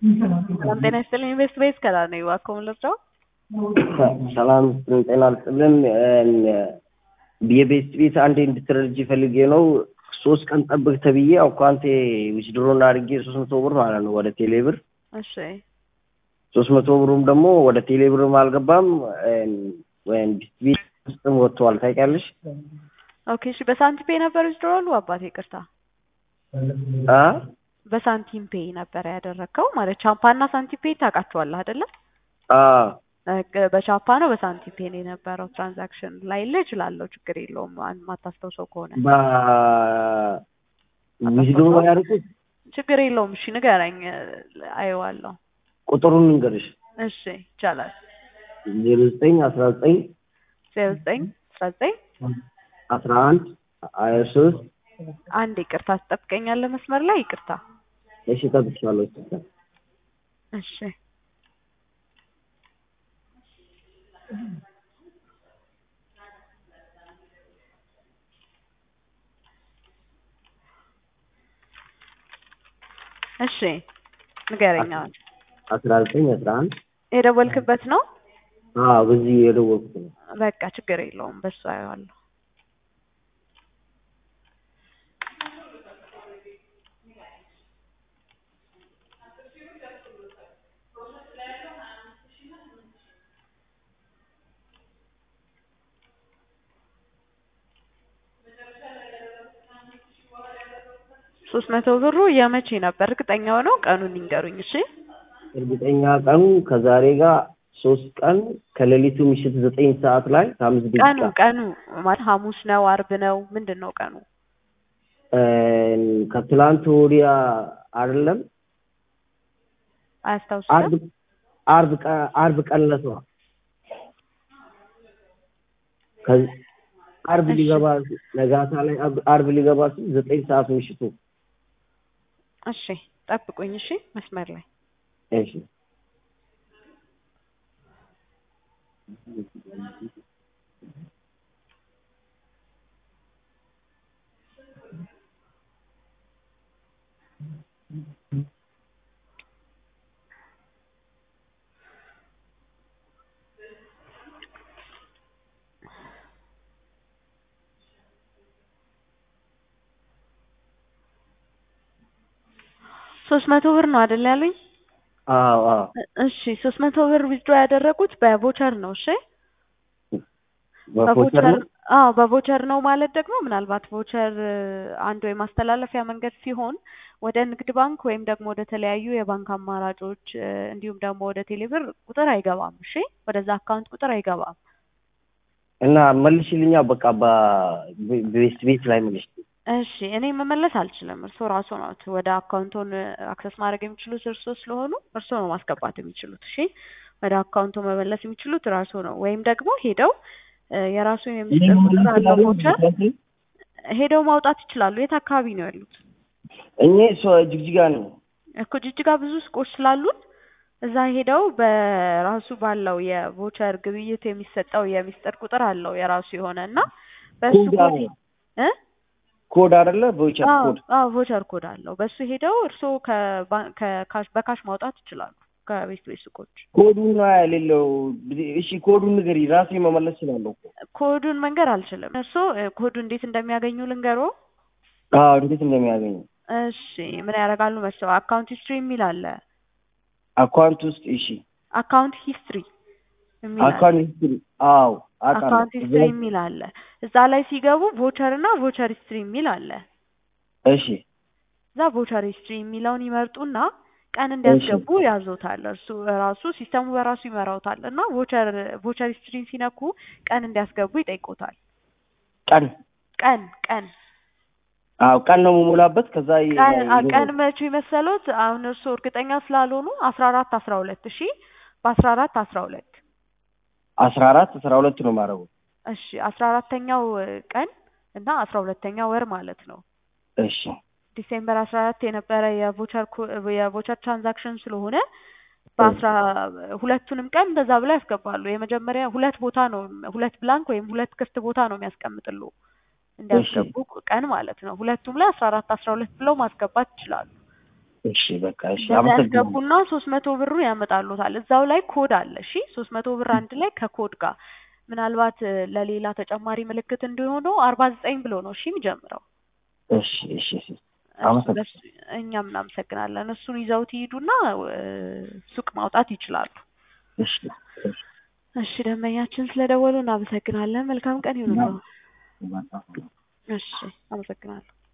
ሰላም ጤና ይስጥልኝ። ኢንቨስት ቤዝ ከላ ነው እባክዎ ምን ልርዳው? ሰላም ጤና ይስጥልን። የቤት ቤት አንዴ እንድትረጅ ፈልጌ ነው። ሶስት ቀን ጠብቅ ተብዬ አካውንቴ ዊዝድሮን አድርጌ ሶስት መቶ ብር ማለት ነው ወደ ቴሌ ብር እሺ ሶስት መቶ ብሩም ደግሞ ወደ ቴሌ ብርም አልገባም ወይም ቤት ውስጥም ወጥተዋል። ታውቂያለሽ? ኦኬ እሺ። በሳንቲም ፔይ ነበር ዊዝድሮዋሉ? አባቴ ይቅርታ፣ አ በሳንቲም ፔይ ነበር ያደረግከው ማለት ቻምፓና ሳንቲም ፔይ ታውቃቸዋለህ አይደለ? አ በቻፓ ነው በሳንቲም ፔይ ነው የነበረው ትራንዛክሽን ላይ ልህ እችላለሁ፣ ችግር የለውም ማታስታውሰው ከሆነ ዊዝድሮ ያደርጉት ችግር የለውም። እሺ ንገረኝ፣ አየዋለሁ። ቁጥሩን እንገርሽ እሺ ይቻላል። ዜሮ ዘጠኝ አስራ ዘጠኝ ዜሮ ዘጠኝ አስራ ዘጠኝ አስራ አንድ ሀያ ሶስት አንድ ይቅርታ ትጠብቀኛለህ መስመር ላይ ይቅርታ። እሺ ጠብቅሻለሁ። እሺ እሺ ንገረኝ። አሁን አስራ ዘጠኝ አስራ አንድ የደወልክበት ነው? አዎ በዚህ የደወልኩት ነው። በቃ ችግር የለውም በሱ አየዋለሁ። ሶስት መቶ ብሩ የመቼ ነበር? እርግጠኛ ሆነው ቀኑን ይንገሩኝ። እሺ እርግጠኛ ቀኑ ከዛሬ ጋር ሶስት ቀን ከሌሊቱ ምሽት ዘጠኝ ሰዓት ላይ ከአምስት ቀኑ ደቂቃ ቀኑ ማለት ሐሙስ ነው አርብ ነው ምንድን ነው ቀኑ? ከትላንት ወዲያ አይደለም አያስታውስም? አርብ አርብ ቀ- አርብ ቀን ዕለት ነው። ከዚ- አርብ እሺ። ሊገባ ነጋታ ላይ አርብ- አርብ ሊገባ ሲል ዘጠኝ ሰዓት ምሽቱ። እሺ ጠብቁኝ። እሺ መስመር ላይ እሺ ሶስት መቶ ብር ነው አይደል ያሉኝ? አዎ አዎ እሺ ሶስት መቶ ብር ዊዝድሮ ያደረጉት በቮቸር ነው። እሺ በፎቸር ነው። አዎ በቮቸር ነው ማለት ደግሞ ምናልባት ቮቸር አንዱ የማስተላለፊያ መንገድ ሲሆን ወደ ንግድ ባንክ ወይም ደግሞ ወደ ተለያዩ የባንክ አማራጮች እ፣ እንዲሁም ደግሞ ወደ ቴሌብር ቁጥር አይገባም። እሺ ወደዛ አካውንት ቁጥር አይገባም። እና መልሽልኛ በቃ በቤት ቤት ላይ መልሽ። እሺ እኔ መመለስ አልችልም። እርስዎ ራሱ ናት ወደ አካውንቶን አክሰስ ማድረግ የሚችሉት እርስዎ ስለሆኑ እርስዎ ነው ማስገባት የሚችሉት። እሺ ወደ አካውንቶ መመለስ የሚችሉት ራሱ ነው። ወይም ደግሞ ሄደው እ፣ የራሱ የሚስጥር ቁጥር አለው ቮቸር ሄደው ማውጣት ይችላሉ። የት አካባቢ ነው ያሉት? እኔ ሶ ጅግጅጋ ነው። እኮ ጅጅጋ ብዙ ሱቆች ስላሉን እዛ ሄደው በራሱ ባለው የቮቸር ግብይት የሚሰጠው የሚስጥር ቁጥር አለው የራሱ የሆነ እና በሱ ኮድ ኮድ አለው። እ ኮድ አይደለ ቮቸር አዎ ኮድ አዎ ቮቸር ኮድ አለው። በሱ ሄደው እርስዎ ከባ- ከካሽ በካሽ ማውጣት ይችላሉ ከቤት ቤት ሱቆች። ኮዱን ነው የሌለው። እሺ ኮዱን ንገሪ፣ ራሴ መመለስ እችላለሁ እኮ። ኮዱን መንገር አልችልም። እርስዎ እ፣ ኮዱ እንዴት እንደሚያገኙ ልንገሮ። አዎ እንዴት እንደሚያገኙ እሺ ምን ያደርጋሉ መሰለው አካውንት ሂስትሪ የሚል አለ። አካውንት ውስጥ እሺ፣ አካውንት ሂስትሪ የሚል አለ። አካውንት ሂስትሪ አዎ አውቃለሁ። አካውንት ሂስትሪ የሚል አለ። እዛ ላይ ሲገቡ ቮቸር እና ቮቸር ሂስትሪ የሚል አለ። እሺ እዛ ቮቸር ሂስትሪ የሚለውን ይመርጡና ቀን እንዲያስገቡ ያዞታል። እርሱ ራሱ ሲስተሙ በራሱ ይመራውታል እና ቮቸር ቮቸር ሂስትሪን ሲነኩ ቀን እንዲያስገቡ ይጠይቆታል። ቀን ቀን ቀን አዎ ቀን ነው የምሞላበት። ከዛ ይ- ቀን አ- ይ- ቀን መቼ መሰሎት? አሁን እርሱ እርግጠኛ ስላልሆኑ አስራ አራት አስራ ሁለት እሺ በአስራ አራት አስራ ሁለት አስራ አራት አስራ ሁለት ነው የማደርገው። እሺ አስራ አራተኛው ቀን እና አስራ ሁለተኛው ወር ማለት ነው። እሺ ዲሴምበር አስራ አራት የነበረ የቮቸር ኮ- የቮቸር ትራንዛክሽን ስለሆነ በአስራ ሁለቱንም ቀን እንደዛ ብለው ያስገባሉ። የመጀመሪያ ሁለት ቦታ ነው ሁለት ብላንክ ወይም ሁለት ክፍት ቦታ ነው የሚያስቀምጥሉ እንዲያስገቡ ቀን ማለት ነው። ሁለቱም ላይ አስራ አራት አስራ ሁለት ብለው ማስገባት ይችላሉ። እሺ በቃ እሺ በዛ አመሰግናለሁ። ያስገቡና ሶስት መቶ ብሩ ያመጣሉታል። እዛው ላይ ኮድ አለ። እሺ ሶስት መቶ ብር አንድ ላይ ከኮድ ጋር ምናልባት እ፣ ለሌላ ተጨማሪ ምልክት እንዲሆኑ አርባ ዘጠኝ ብሎ ነው እሺ የሚጀምረው። እሺ እሺ እሺ እሱ አመሰግናለሁ። በሱ እኛም እናመሰግናለን። እሱን ይዘውት ይሄዱና እ፣ ሱቅ ማውጣት ይችላሉ። እሺ እሺ እሺ ደንበኛችን ስለደወሉ እናመሰግናለን። መልካም ቀን ይሁንልዎ። በጣም እሺ አመሰግናለሁ።